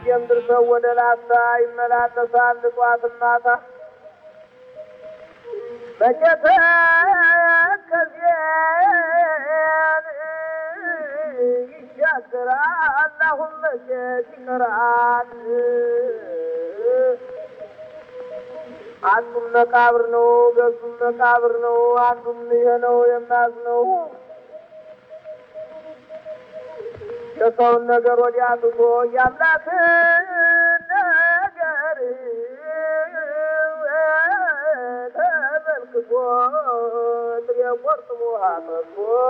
ከደጀም ድርሰው ወደ ላስታ ይመላለሳል ጧት ማታ መቼተ ከዚያን ይሻገራል አሁን መቼት ይቀራል አንዱም መቃብር ነው ገዙም መቃብር ነው አንዱም ይሄ ነው የማዝነው የሰውን ነገር ወዲያ ትቶ የአምላክን ነገር ተመልክቶ ጥሬ ቆርጥሞ አጠቶ